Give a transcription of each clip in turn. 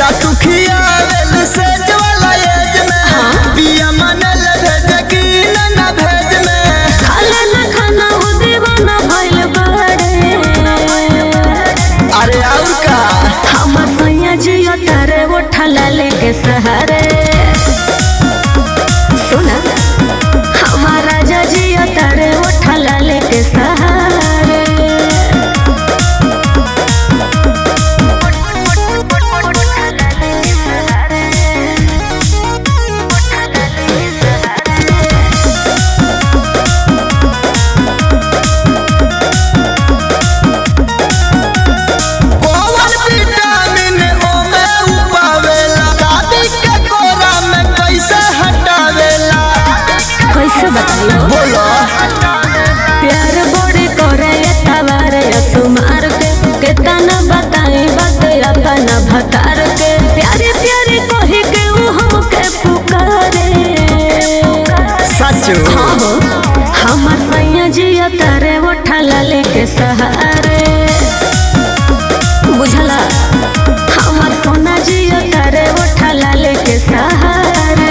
तू खियावेल सेज वाला एज में पिया मनल भेज की ना भेज में खाले ना खाना हो दीवाना भइल बाड़े अरे और का हमर सैया जियो तारे उठा लेके सहारे सुना हमार राजा जियो तारे उठा लेके सहारे कौन विटामिन ओमे उपावेला दादी के कोरा में कैसे हटावेला कैसे बताइयो बोलो प्यार बड़े करे तवार सुमार के केतना बताई बात अपना भतार के प्यारे प्यारे कही के ऊ हमके पुकारे सच हाँ हो हमर सैया जिया तारे उठा लेके सहारे बुझला हमर सोना जिया तारे उठा लेके सहारे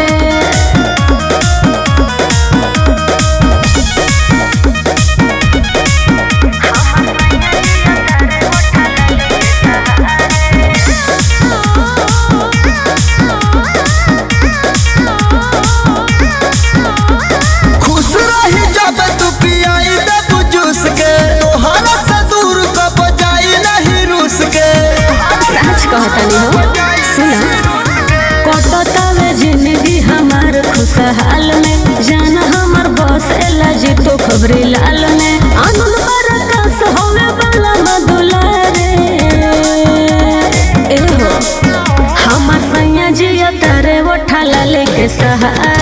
खुश रही जब तू पियाई दब जूस के तोहरा से दूर कब जाई नहीं रूस के सच कहतनी हो सुना कटतावे जिंदगी हमार खुशहाल में जान हमर बसेला जी तो खबरी लाल में आनंद बरकस होवे वाला मधुलारे ए हो हमर सैया जिया तारे उठा लेके सहारे